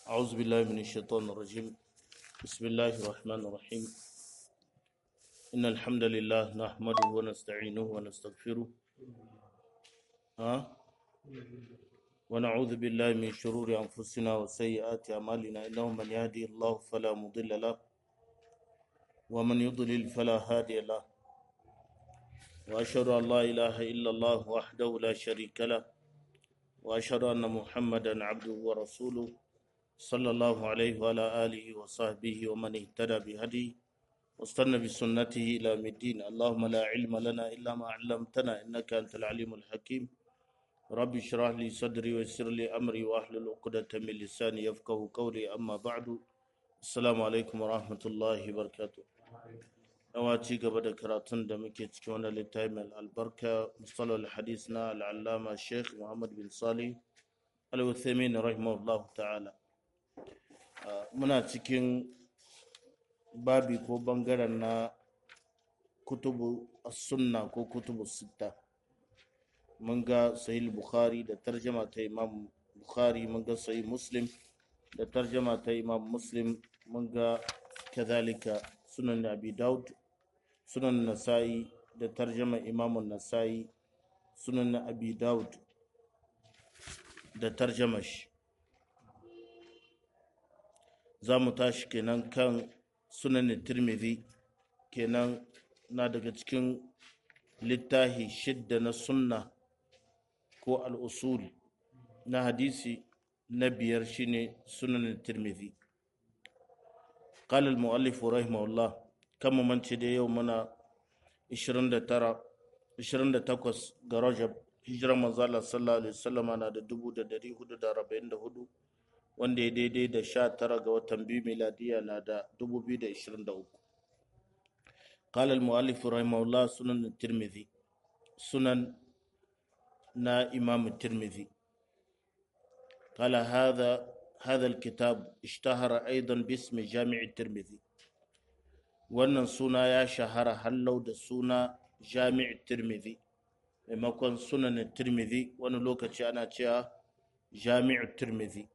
أعوذ بالله من الشيطان الرجيم بسم الله الرحمن الرحيم إن الحمد لله نحمده ونستعينه ونستغفره ها ونعوذ بالله من شرور أنفسنا وسيئات أعمالنا إنه من يهدي الله فلا مضل له ومن يضلل فلا هادي له وأشهد أن لا إله إلا الله وحده لا شريك له وأشهد أن محمدا عبده ورسوله صلى الله عليه وعلى آله وصحبه ومن اهتدى بهديه واستنى بسنته إلى يوم الدين اللهم لا علم لنا إلا ما علمتنا إنك أنت العليم الحكيم رب اشرح لي صدري ويسر لي أمري وأحلل عقدة من لساني يفقه قولي أما بعد السلام عليكم ورحمة الله وبركاته yawa ci gaba da karatun da muke cikin wani littafi mai albarka musallar hadis na al'allama sheikh muhammad bin salih al-uthaymin rahimahullah ta'ala muna cikin babi ko bangaren na kutubu sunna ko kutubu sitta mun ga sahih bukhari da tarjama ta imam bukhari mun ga sahih muslim da tarjama ta imam muslim mun ga kazalika sunan abi daud sunan nasa'i da tarjama imamun nasa'i sunan abi daud da tarjama shi za mu tashi kenan kan sunan tirmidhi kenan na daga cikin littahi shidda na sunna ko al'usul na hadisi na biyar shine sunan tirmidhi قال المؤلف رحمه الله كما من دي يومنا 29 28 ga Rajab hijirar manzala sallallahu alaihi wasallam na da 1444 wanda ya daidai da 19 ga watan biyu miladiya na da 2023 قال المؤلف رحمه الله سنن الترمذي سنن نا إمام الترمذي قال هذا هذا الكتاب اشتهر أيضا باسم جامع الترمذي wannan suna ya shahara hallau da suna jami'ar tirmidhi maimakon sunan tirmidhi wani lokaci ana cewa jami'ar tirmidhi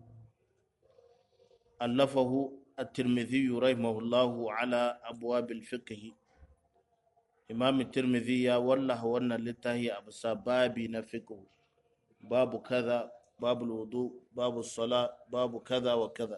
allafahu at-tirmidhi rahimahullahu ala abwabil fiqh imam tirmidhi ya wallaha wannan littafi a bisa babi na fiqh babu kaza babu wudu babu sala babu kaza wa kaza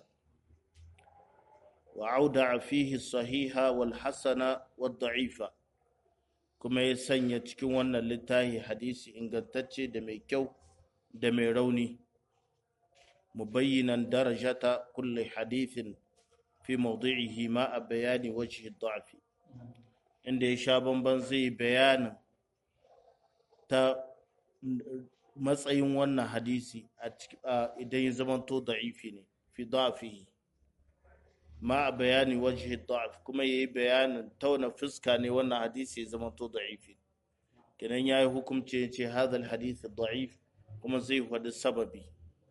وأودع فيه الصحيح والحسن والضعيف kuma ya sanya cikin wannan littafi hadisi ingantacce da mai kyau da mai rauni mubayyinan darajata kulli hadithin fi mawdi'ihi ma a bayani wajhi da'fi inda ya sha bamban zai bayanin ta matsayin wannan hadisi idan ya zamanto da'ifi ne fi da'fihi ma a bayani wajhi da'af kuma yayi bayanin tauna fuska ne wannan hadisi ya zama to da'ifi kenan yayi hukunci yace hadha alhadith da'if kuma zai faɗi sababi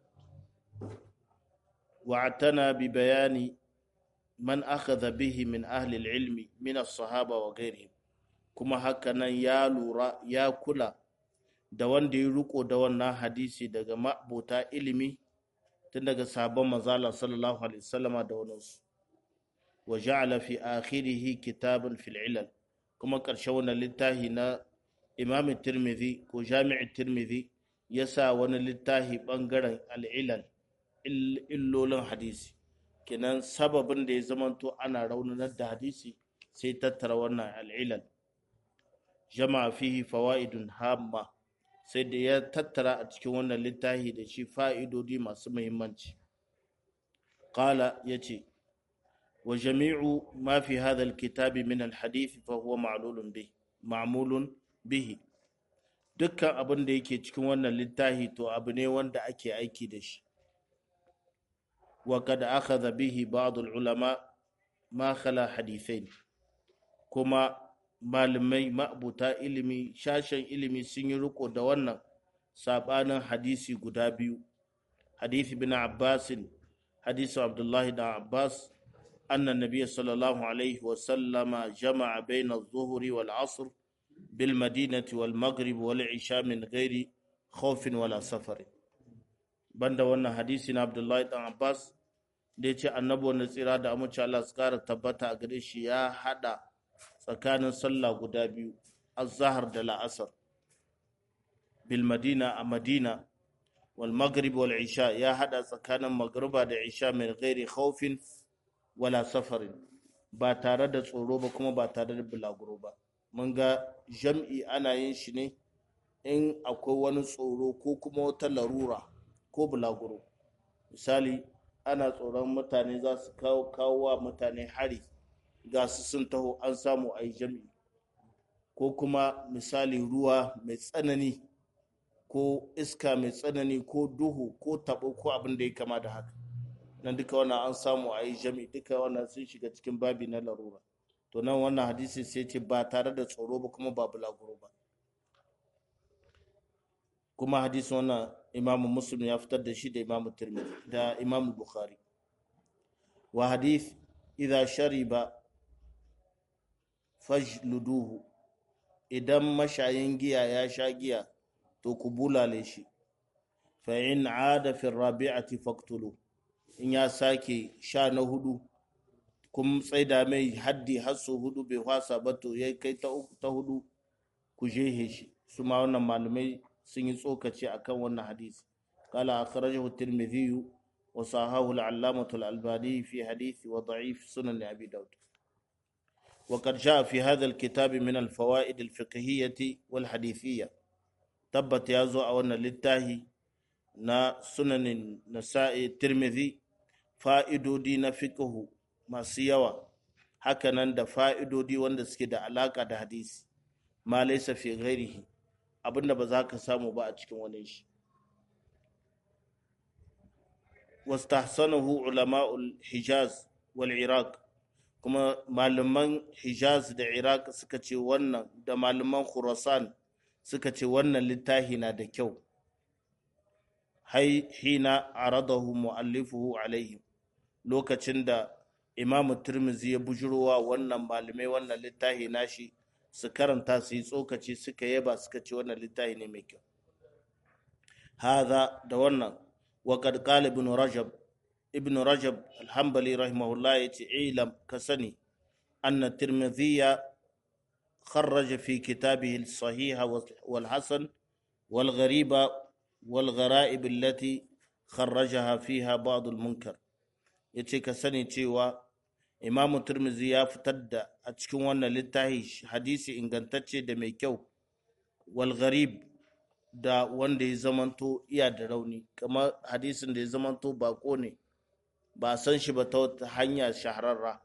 wa'tana bi bayani man akhadha bihi min ahli alilmi min as-sahaba wa ghairihim kuma haka nan ya lura ya kula da wanda ya riko da wannan hadisi daga ma'buta ilimi tun daga sabon manzala sallallahu alaihi wasallama da waninsu وجعل في آخره كتابا في العلل كما كرشونا للتاهي نا إمام الترمذي وجامع الترمذي يسا ون للتاهي بانغران العلل illolin hadisi kenan sababin da ya zamanto ana raunanar da hadisi sai tattara wannan al'ilal jama'a fihi fawaidun hamma sai da ya tattara a cikin wannan littafi da shi fa'idodi masu muhimmanci qala yace وجميع ما في هذا الكتاب من الحديث فهو معلول به معمول به dukkan abin da yake cikin wannan littafi to abu ne wanda ake aiki da shi wa kad akhadha bihi ba'd ulama ma khala hadithain kuma malamai ma'abuta ilimi shashen ilimi sun yi riko da wannan sabanin hadisi guda biyu hadisi bin abbasin hadisi abdullahi da abbas أن النبي صلى الله عليه وسلم جمع بين الظهر والعصر بالمدينة والمغرب والعشاء من غير خوف ولا سفر banda wannan hadisi na abdullahi dan abbas da ya ce annabi wanda tsira da amince Allah su kara tabbata a gare shi ya hada tsakanin sallah guda biyu azhar da la'asar bil madina a madina wal maghrib wal isha ya hada tsakanin magriba da isha min ghairi khawfin wala safarin ba tare da tsoro ba kuma ba tare da bulaguro ba mun ga jam'i ana yin shi ne in akwai wani tsoro ko kuma wata larura ko bulaguro misali ana tsoron mutane za su kawo kawo wa mutane hari ga su sun taho an samu a yi jam'i ko kuma misali ruwa mai tsanani ko iska mai tsanani ko duhu ko tabo ko abin da ya kama da haka nan duka wannan an samu a yi jam'i duka wannan sun shiga cikin babi na larura to nan wannan hadisi sai ce ba tare da tsoro ba kuma ba bulaguro ba kuma hadisin wannan imamu muslim ya fitar da shi da imamu tirmidhi da imamu bukhari wa hadith idha shariba fajluduhu idan mashayin giya ya sha giya to ku bulale shi fa in ada fi rabi'ati faqtulu in ya sake sha na hudu kun tsaida mai haddi har su hudu bai wasa ba to ya kai ta hudu ku jehe shi su ma wannan malamai sun yi tsokaci akan wannan hadisi kala akhrajahu tirmidhi wa sahahu al-allamah al-albani fi hadisi wa da'if sunan abi daud وقد جاء في هذا الكتاب من الفوائد الفقهية والحديثية تبت يازو أولنا للتاهي نا سنن النساء الترمذي fa'idodi na fiƙihu masu yawa hakanan da fa'idodi wanda suke da alaƙa da hadisi ma laisa fi ghairihi abinda ba za ka samu ba a cikin wani shi wastahsanahu ulama'ul hijaz wal iraq kuma malaman hijaz da iraq suka ce wannan da malaman khurasan suka ce wannan littafi na da kyau hina aradahu mu'allifuhu alaihim lokacin da imamu turmizi ya bujurowa wannan malamai wannan littafi nashi su karanta su yi tsokaci suka yaba suka ce wannan littafi ne mai kyau haza da wannan waƙad qala ibn rajab ibn rajab alhambali rahimahullah ya ce ilam ka sani anna tirmidhiya خرج في كتابه الصحيح والحسن والغريب والغرائب التي خرجها فيها بعض المنكر yace ka sani cewa imamu turmizi ya fitar da a cikin wannan littafi hadisi ingantacce da mai kyau wal gharib da wanda ya zamanto iya da rauni kamar hadisin da ya zamanto bako ne ba san shi ba ta wata hanya shahararra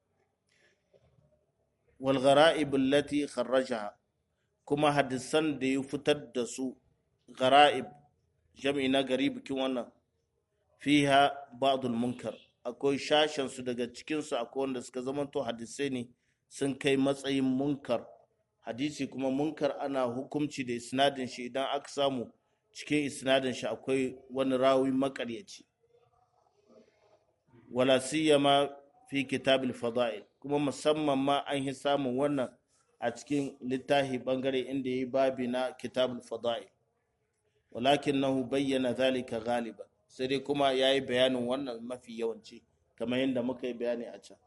wal ghara'ib allati kharrajaha kuma hadisan da ya fitar da su ghara'ib jam'i na gari bikin wannan fiha ba'dul munkar akwai shashen su daga cikin su akwai wanda suka zamanto hadisai ne sun kai matsayin munkar hadisi kuma munkar ana hukumci da isnadin shi idan aka samu cikin isnadin shi akwai wani rawi makaryaci wala siyama fi kitabil fada'il kuma musamman ma an yi samun wannan a cikin littafi bangare inda ya yi babi na kitabul fada'il walakinahu bayyana zalika galiba sai dai kuma ya yi bayanin wannan mafi yawanci kamar yadda muka yi bayani a can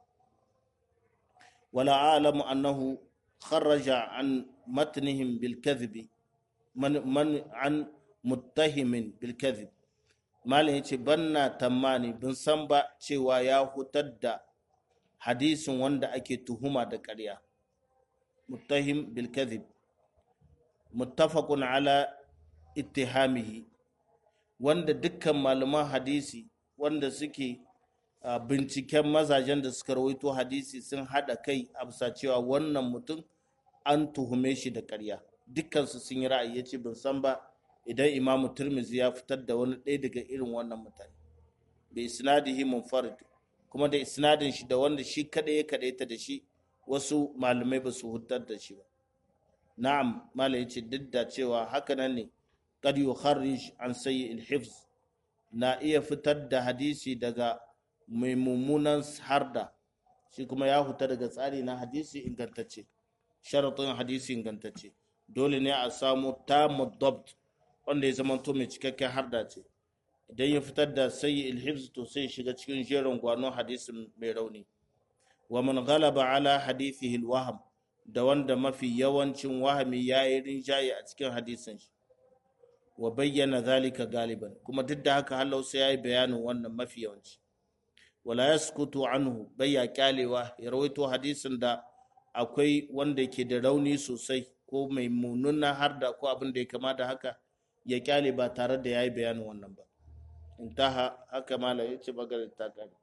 wala alamu annahu kharraja an matnihim bil kadhibi man, man an muttahimin bil kadhib malam yace banna tamani bin san ba cewa ya hutar da hadisin wanda ake tuhuma da ƙarya muttahim bil kadhib muttafaqun ala ittihamihi wanda dukkan malaman hadisi wanda suke binciken mazajen da suka rawaito hadisi sun hada kai a bisa cewa wannan mutum an tuhume shi da ƙarya dukkansu sun yi ra'ayi yace ban san ba idan imamu turmizi ya fitar da wani ɗaya daga irin wannan mutane bai isnadihi munfarid kuma da isnadin shi da wanda shi kadai ya kadaita da shi wasu malamai ba su hutar da shi ba na'am malam yace duk da cewa haka nan ne qad yukharrij an sayyi al-hifz na iya fitar da hadisi daga mai mummunan harda shi kuma ya huta daga tsari na hadisi ingantacce sharaɗin hadisi ingantacce dole ne a samu tamu dabt wanda ya zama to mai cikakken harda ce idan ya fitar da sayyi ilhibs to sai shiga cikin jerin gwanon hadisin mai rauni wa man ghalaba ala hadithihi alwaham da wanda mafi yawancin wahami ya yi rinjaye a cikin hadisin shi wa bayyana zalika galiban kuma duk da haka halau sai ya yi bayanin wannan mafi yawanci wala yaskutu anhu bayya kyalewa ya rawaito hadisin da akwai wanda ke da rauni sosai ko mai mununa har da ko abin da ya kama da haka ya kyale ba tare da ya yi bayanin wannan ba intaha haka malam ya ce bagare ta kare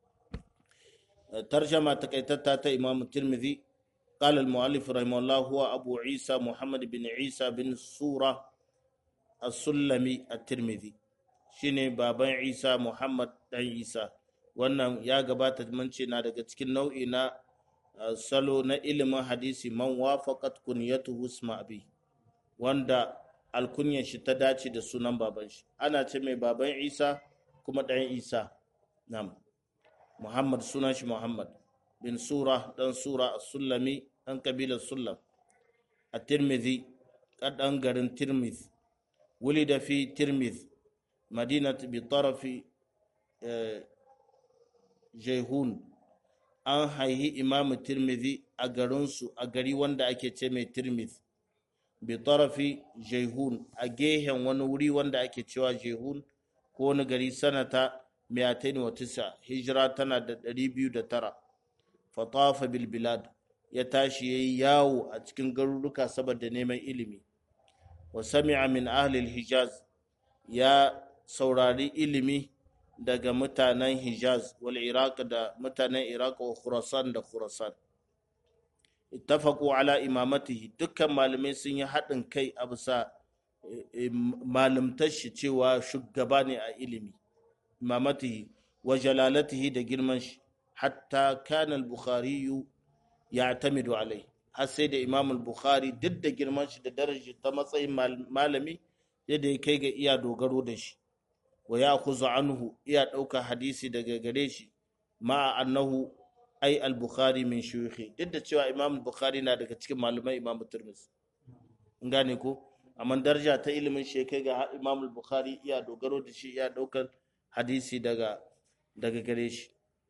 tarjama takaitatta ta imam tirmidhi قال المؤلف رحمه الله هو أبو عيسى محمد بن عيسى بن سورة السلمي الترمذي shine baban Isa Muhammad dan Isa wannan ya gabata mun ce na daga cikin nau'i na salo na ilimin hadisi man wafaqat kunyatuhu isma abi wanda alkunyar shi ta dace da sunan baban shi ana ce mai baban Isa kuma dan Isa nam Muhammad sunan shi Muhammad bin Sura dan Sura as-Sulami dan kabilar Sullam a Tirmidhi kadan garin Tirmidh ولد في ترمذ مدينة بطرف جيهون an haihi imamu tirmidhi a garinsu a gari wanda ake ce mai tirmidh bi tarafi jehun a gehen wani wuri wanda ake cewa jehun ko wani gari sanata miyatain wa tisa hijira tana da ɗari biyu da tara fatafa bil bilad ya tashi ya yi yawo a cikin garuruka saboda neman ilimi wa sami'a min ahlil hijaz ya saurari ilimi daga mutanen hijaz wal iraq da mutanen iraq wa khurasan da khurasan ittafaqu ala imamatihi dukkan malamai sun yi haɗin kai a bisa malamtar shi cewa shugaba ne a ilimi imamatihi wa jalalatihi da girman shi hatta kana al-bukhari ya'tamidu alai har sai da imam al-bukhari duk da girman shi da darajar ta matsayin malami yadda ya kai ga iya dogaro da shi wa ya kuzu anhu iya ɗauka hadisi daga gare shi ma'a annahu ai al-bukhari min shuyukhi duk da cewa imam al-bukhari na daga cikin malamai imam turmis in gane ko amma daraja ta ilimin shi kai ga imam al-bukhari iya dogaro da shi iya ɗaukar hadisi daga daga gare shi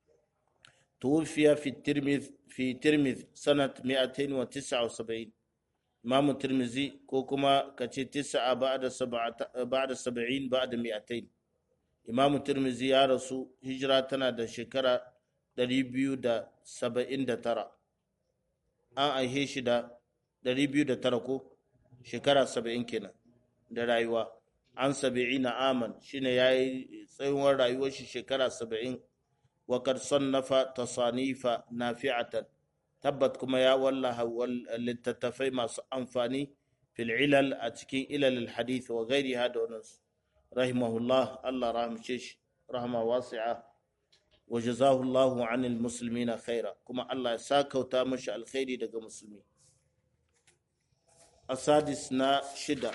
توفي في الترمذ في ترمذ سنة 279 إمام الترمذي كوكما كتي تسعة بعد سبعة بعد سبعين بعد 200 إمام الترمذي يا رسول هجراتنا دا شكرا دريبيو دا سبعين دا ترى أن أيهيش دا دريبيو دا تركو شكرا سبعين كنا دا رايوا عن سبعين عاما شين ياي سيوان رايوا شكرا سبعين وقد صنف تصانيف نافعة تبت كما يا والله للتتفي ما أنفاني في العلل أتكين إلى الحديث وغيرها دونس رحمه الله الله رحم شيش رحمة واسعة وجزاه الله عن المسلمين خيرا كما الله ساك وتامش الخير دقى مسلمين السادس نا شدة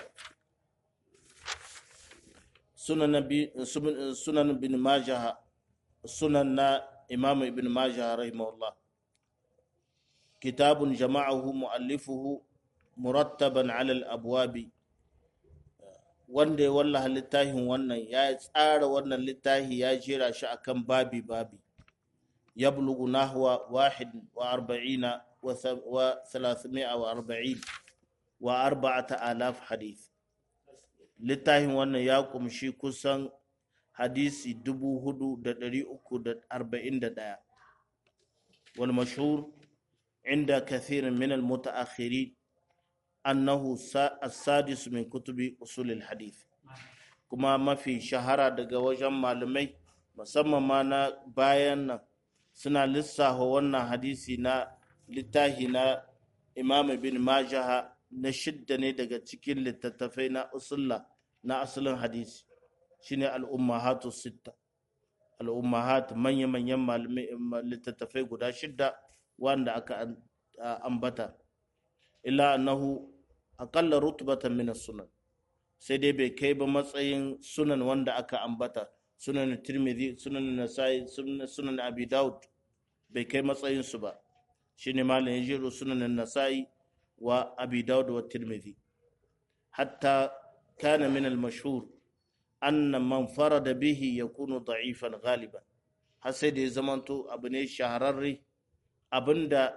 سنن, بي سنن بن ماجه sunan na imamu ibn majah rahimahullah kitabun jama'ahu mu'allifuhu murattaban alal abwabi wanda ya wallaha littafin wannan ya tsara wannan littafi ya jera shi akan babi babi ya bulugu nahwa wahid wa arba'ina wa thalathmi'a wa arba'in wa arba'ata alaf hadith littafin wannan ya kumshi kusan hadisi dubu hudu da dari uku da arba'in da ɗaya wal mashhur inda kathirin min al mutaakhirin annahu as-sadis min kutubi usul al hadith kuma mafi shahara daga wajen malamai musamman ma na bayan nan suna lissafa wannan hadisi na littahi na imam bin majaha na shidda ne daga cikin littattafai na usulla na asalin hadisi shine al'ummahatu sitta al'ummahat manya-manyan littattafai guda shidda wanda aka ambata illa annahu aqalla rutbatan min sunan sai dai bai kai ba matsayin sunan wanda aka ambata sunan tirmidhi sunan nasai sunan abi daud bai kai matsayin su ba shine malam ya jiro sunan nasai wa abi daud wa tirmidhi hatta kana min al-mashhur anna man farada bihi yakunu da'ifan ghaliban har sai da ya zamanto abu ne shahararre abinda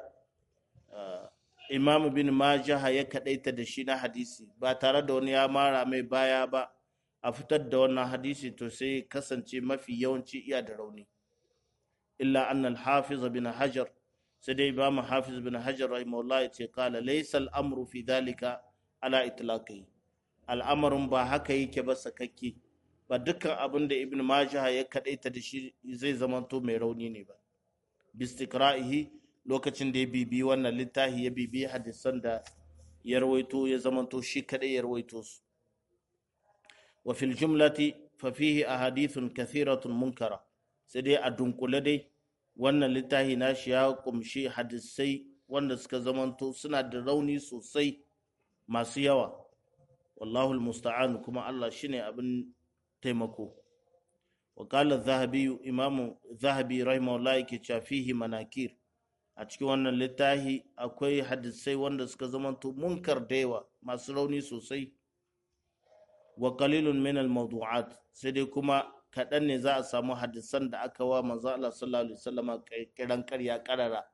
imamu bin majaha ya kadaita da shi na hadisi ba tare da wani ya mara mai baya ba a fitar da wannan hadisi to sai kasance mafi yawanci iya da rauni illa anna al-hafiz bin hajar sai dai imamu hafiz bin hajar rahimahullah ya ce kala laysa al-amru fi dhalika ala itlaqi al'amarin ba haka yake ba sakakke ba dukkan abin da ibn majaha ya kadaita da shi zai zamanto mai rauni ne ba bistikra'ihi lokacin da ya bibi wannan littafi ya bibi hadisan da ya rawaito ya zamanto shi kadai ya rawaito su wa fil jumlati fa fihi ahadithun kathiratun munkara sai dai a dunkule dai wannan littafi nashi ya kumshi hadisai wanda suka zamanto suna da rauni sosai masu yawa wallahu almusta'an kuma Allah shine abin taimako wa qala zahabi imamu zahabi rahimahullah yake cewa fihi manakir a cikin wannan littafi akwai hadisai wanda suka zamanto munkar da yawa masu rauni sosai wa qalilun min al-mawdu'at sai dai kuma kaɗan ne za a samu hadisan da aka wa manzo Allah sallallahu alaihi wasallam kiran ƙarya karara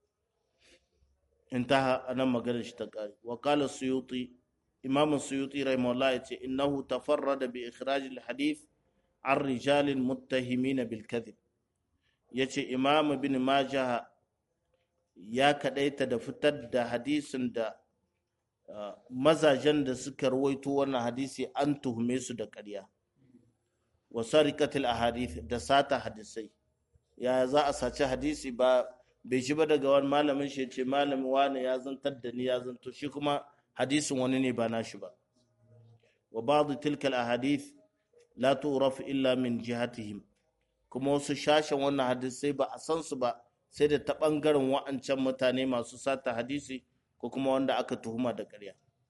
intaha anan maganar shi ta kare wa qala suyuti imam suyuti rahimahullah yace innahu tafarrada bi ikhraj al-hadith an rijalin muttahimin bil kadhib yace imam bin majah ya kadaita da fitar da hadisin da mazajen da suka rawaito wannan hadisi an tuhume su da ƙarya wa sarikatil ahadith da sata hadisai ya za a saci hadisi ba bai shi ba daga wani malamin shi ce malamin wani ya zantar da ni ya zanto shi kuma hadisin wani ne ba nashi ba wa ba'd tilkal ahadith la tu'raf illa min jihatihim kuma wasu shashin wannan hadisai ba a san su ba sai da ta bangaren wa'ancan mutane masu sata hadisi ko kuma wanda aka tuhuma da ƙarya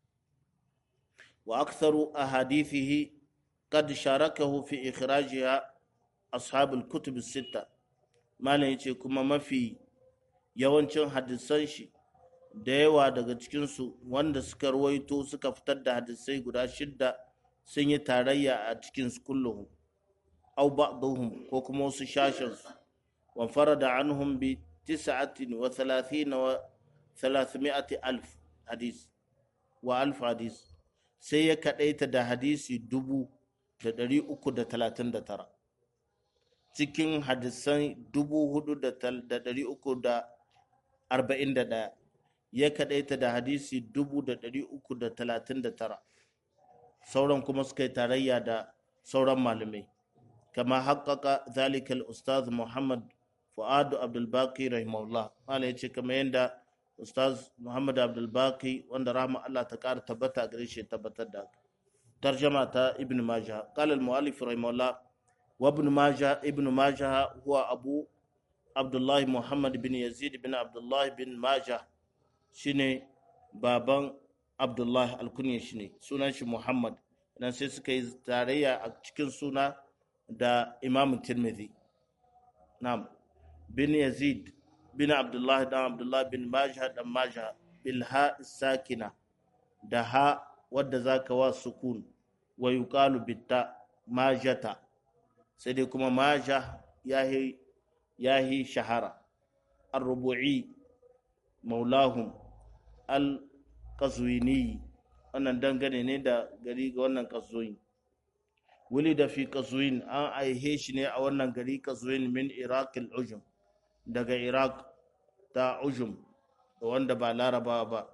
wa aktharu ahadithihi qad sharakahu fi ikhrajiha ashabul kutub sitta malam yace kuma mafi yawancin hadisan shi da yawa daga cikinsu wanda suka ruwaito suka fitar da hadisai guda shidda sun yi tarayya a cikin kulluhum aw ba'dhum ko kuma wasu shashin su wa farada anhum bi tis'atin wa thalathin wa thalathmi'ati alf hadis wa alf hadis sai ya kadaita da hadisi dubu da ɗari uku da talatin da tara cikin hadisan dubu hudu da ɗari uku da arba'in da ɗaya ya kaɗaita da hadisi dubu da ɗari uku da talatin da tara sauran kuma suka yi tarayya da sauran malamai kama haƙaƙa zalikal ustaz muhammad fu'adu abdulbaki rahimahullah malam ya ce kama yadda ustaz muhammad abdulbaki wanda rahama allah ta ƙara tabbata gare shi tabbatar da haka tarjama ta ibn majah qala al-mu'allif rahimahullah wa ibn majah ibn majah huwa abu abdullah muhammad bin yazid bin abdullah bin majah shine baban abdullah alkunya shine sunan shi muhammad dan sai suka yi tarayya a cikin suna da imam tirmidhi na'am bin yazid bin abdullah dan abdullah bin majah dan majah bil ha sakina da ha wadda zaka wa sukun wa yuqalu bitta majata sai dai kuma maja yahi yahi shahara ar-rubu'i maulahum al-qazwini wannan dangane ne da gari ga wannan qazwin wuli da fi qazwin an aihe shi ne a wannan gari qazwin min iraq al-ujum daga iraq ta ujum wanda ba laraba ba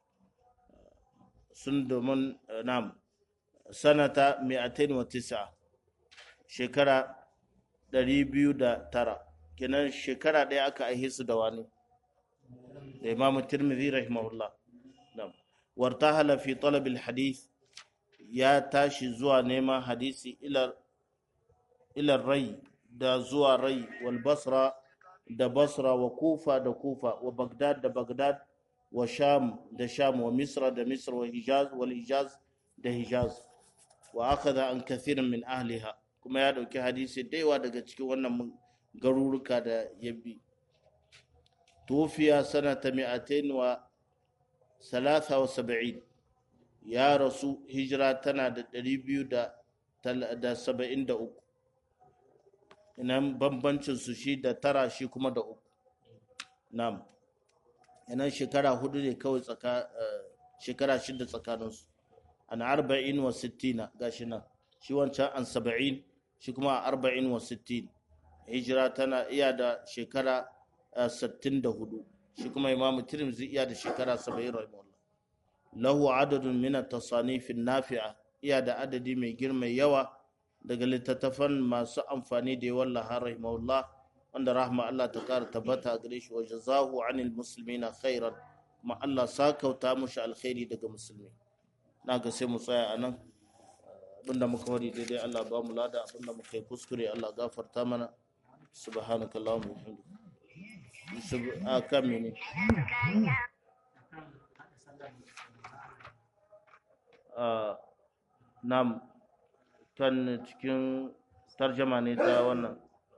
sun domin nam sanata 209 shekara 209 kenan shekara ɗaya aka aihe su da wani da imam tirmidhi rahimahullah nam wartahala fi talab hadith ya tashi zuwa neman hadisi ila rai da zuwa rai wal basra da basra wa kufa da kufa wa bagdad da bagdad wa sham da sham wa misra da misra wa hijaz wal hijaz da hijaz wa akhadha an kathirin min ahliha kuma ya dauki hadisi daiwa daga cikin wannan garuruka da ya bi tufiya sanata mi'atain wa salasa wa saba'in ya rasu hijira tana da ɗari biyu da da saba'in da uku inan bambancin su shi da tara shi kuma da uku nam inan shekara hudu ne kawai tsaka shekara shida tsakaninsu an arba'in wa sittina gashi nan shi wancan an saba'in shi kuma arba'in wa sittin hijira tana iya da shekara sittin da hudu shi kuma imamu tirmidhi iya da shekara saba'in rahimahullah lahu adadun min at-tasanif nafi'a iya da adadi mai girma yawa daga littattafan masu amfani da yawan lahar rahimahullah wanda rahma Allah ta kara tabbata gare shi wa jazahu anil muslimina khairan kuma Allah sakauta mushi alkhairi daga musulmi na ga sai mu tsaya a nan abinda muka wari daidai Allah ba mu lada abinda muka yi kuskure Allah gafarta mana subhanakallahumma wa bihamdika a kan mene nam kan cikin tarjama ne ta wannan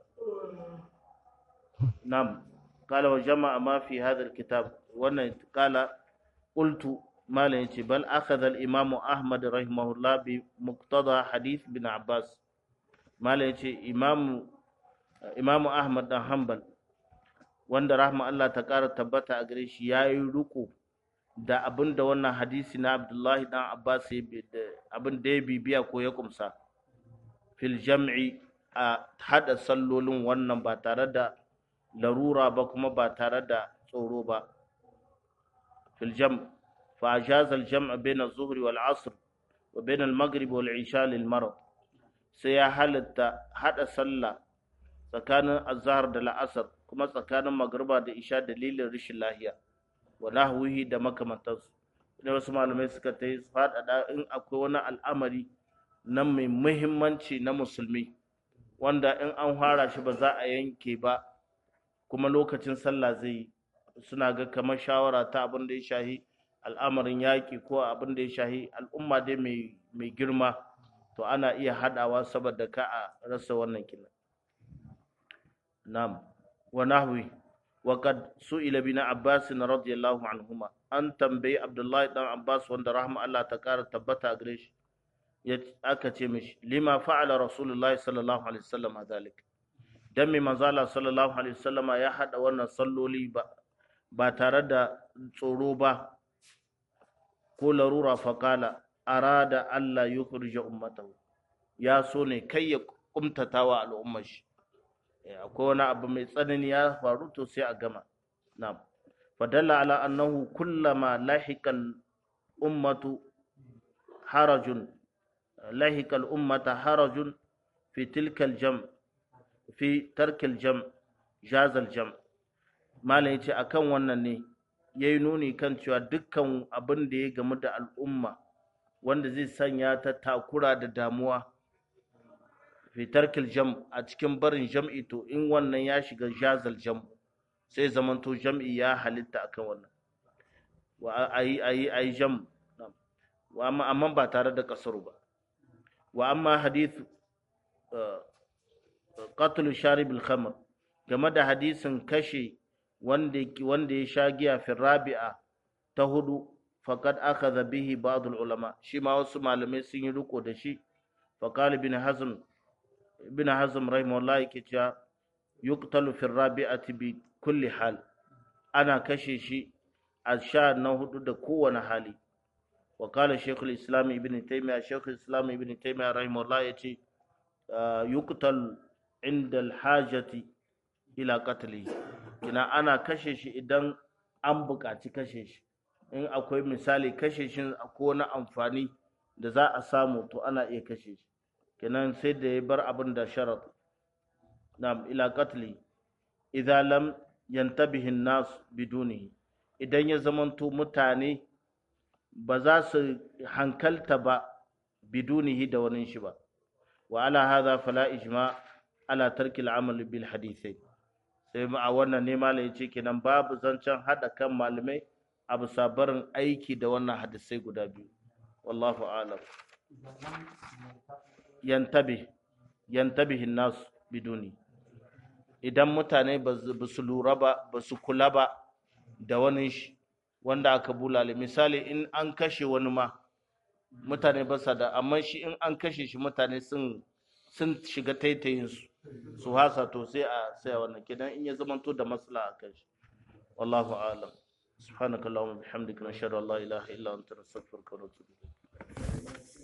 nam kala wa jama'a ma fi hadha kitab wannan kala qultu malam yace bal akhadha al-imam ahmad rahimahullah bi muqtada hadith bin abbas malam yace imam imam ahmad dan hanbal wanda rahma Allah ta ƙara tabbata a gare shi ya yi riko da abin da wannan hadisi na Abdullahi dan Abbas abin da ya bibiya ko ya kumsa fil jam'i a hada sallolin wannan ba tare da larura ba kuma ba tare da tsoro ba fil jam' fa ajaza al jam' bain az-zuhri wal 'asr wa bain al maghrib wal 'isha lil marad sai ya halatta hada sallah tsakanin azhar da la'asar kuma tsakanin magriba da isha dalilin rashin lahiya wa nahwihi da makamantansu ne wasu malamai suka ta yi faɗaɗa in akwai wani al'amari na mai muhimmanci na musulmi wanda in an fara shi ba za a yanke ba kuma lokacin sallah zai yi suna ga kamar shawara ta abin da ya shahi al'amarin yaƙi ko abin da ya shahi al'umma dai mai girma to ana iya haɗawa saboda ka a rasa wannan kina na'am wa nahwi wa qad su'ila bin Abbas radiyallahu anhuma an tambayi Abdullahi dan Abbas wanda rahma Allah ta kara tabbata gare shi aka ce mishi lima fa'ala rasulullahi sallallahu alaihi wasallam zalik dan me manzo Allah sallallahu alaihi wasallam ya hada wannan salloli ba ba tare da tsoro ba ko larura faqala arada Allah yukhrija ummatahu ya so ne kai ya kumtatawa al'ummar shi akwai wani abu mai tsanani ya faru to sai a gama na'am fadalla ala annahu kullama lahiqal ummatu harajun lahiqal ummata harajun fi tilkal jam fi tarkil jam jazal jam malam yace akan wannan ne yayi nuni kan cewa dukkan abin da ya gamu da al'umma wanda zai sanya ta takura da damuwa fi tarkil jam a cikin barin jam'i to in wannan ya shiga jazal jam sai zamanto jam'i ya halitta akan wannan wa ayi ayi ayi jam wa amma amma ba tare da kasaru ba wa amma hadith qatl sharib al khamr game da hadisin kashe wanda wanda ya sha giya fi rabi'a ta hudu faqad akhadha bihi ba'd al ulama shi ma wasu malamai sun yi riko da shi faqala ibn hazm ibn hazm rahimahullah yake cewa yuqtalu fi rabi'ati bi kulli hal ana kashe shi a sha na hudu da kowane hali wa qala shaykhul islam ibn taymiyyah shaykhul islam ibn taymiyyah rahimahullah yace yuqtal inda al-hajati ila qatli kina ana kashe shi idan an buƙaci kashe shi in akwai misali kashe shi akwai wani amfani da za a samu to ana iya kashe shi kenan sai da ya bar abin da sharat na'am ila qatli idza lam yantabihi nas bidunihi idan ya zamanto mutane ba za su hankalta ba bidunihi da wani shi ba wa ala hadha fala ijma ala tarki al-amal bil hadithai sai a wannan ne malai yace kenan babu zancen hada kan malamai a bisa barin aiki da wannan hadisai guda biyu wallahu a'lam yantabi yantabihin nas biduni idan mutane ba su lura ba ba su kula ba da wani shi wanda aka bulale misali in an kashe wani ma mutane ba sa da amma shi in an kashe shi mutane sun sun shiga taitayin su su hasa to sai a sai a wannan kidan in ya zamanto da maslaha kan shi wallahu a'lam سبحانك اللهم وبحمدك نشهد ان لا اله الا انت نستغفرك ونتوب اليك